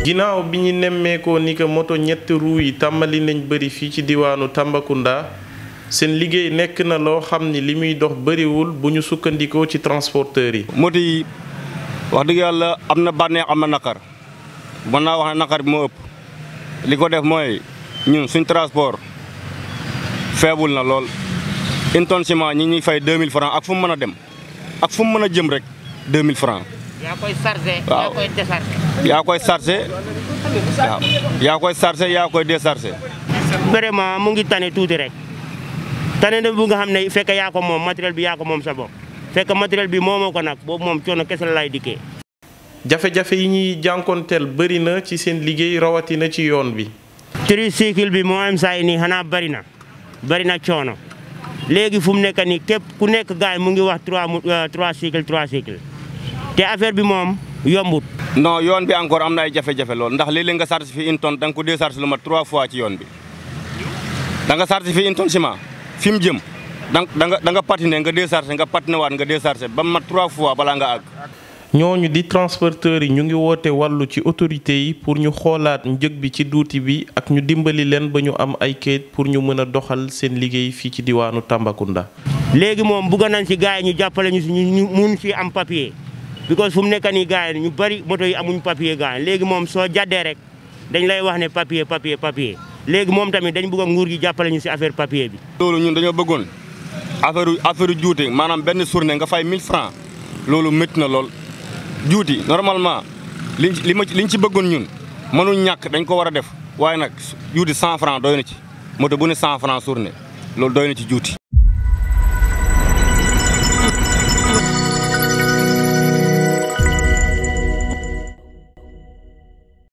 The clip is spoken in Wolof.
ginnaaw bi ñu nemmeekoo ni que moto ñetti roues yi tàmbali nañ bëri fii ci diwaanu Tambacounda seen liggéey nekk na loo xam ni li muy dox bëriwul bu ñu sukkandikoo ci transporteurs yi. moto yi wax dëgg yàlla am na bànneex am na naqar mën naa wax ne naqar bi moo ëpp li ko def mooy ñun suñ transport feebul na lool une tonne ciment ñi ñuy fay 2000 francs ak fu mu mën a dem ak fu mu mën a jëm rek 2000 francs yaa koy chargé. Waaw. yaa koy déchargé. yaa koy chargé waaw yaa koy chargé yaa koy déchargé vraiment mu ngi tane tuuti rek tane na bu nga xam ne fekk yaa ko moom matériel bi yaa ko moom sa bopp fekk matériel bi moomoo ko nag boobu moom coono kese la lay dikkee. jafe-jafe yi ñuy jànkonteel bëri na ci seen liggéey rawatina ci yoon bi. tricycle bi moo am saa yi nii xanaa bari na bari na coono léegi fu mu nekk nii képp ku nekk gaay mu ngi wax trois mu trois cycle trois cycle te affaire bi moom yombut. non yoon bi encore am na ay jafe-jafe lool ndax léeg-léeg nga chargé fi une tonne da nga ko déchargé lu mat trois fois ci yoon bi da nga chargé fi une tonne ciment fi mu jëm da nga da nga da nga patiné nga déchargé nga patiné waat nga déchargé ba mu mat trois fois balaa nga àgg. ñooñu di transporteurs yi ñu ngi woote wàllu ci autorités yi pour ñu xoolaat njëg bi ci duuti bi ak ñu dimbali leen ba ñu am ay kayit pour ñu mën a doxal seen liggéey fii ci diwaanu Tambacounda. léegi moom bugg nañ si gars yi ñu jàppale ñu si ñu ñu mun si am papier because fu mu nekk nii gars yi ñu bëri moto yi amuñ papier gars yi léegi moom soo jàddee rek dañ lay wax ne papier papier papier léegi moom tamit dañ bugg a nguur gi jàppale ñu si affaire papier bi. loolu ñun dañoo bëggoon affaire affaire juuti maanaam benn journée nga fay 1000 francs loolu métti na lool juuti normalement liñ ci li ma ci liñ ci bëggoon ñun mënuñ ñàkk dañ ko war a def waaye nag juuti 100 francs doy na ci moto bu ne 100 francs journée loolu doy na ci juuti.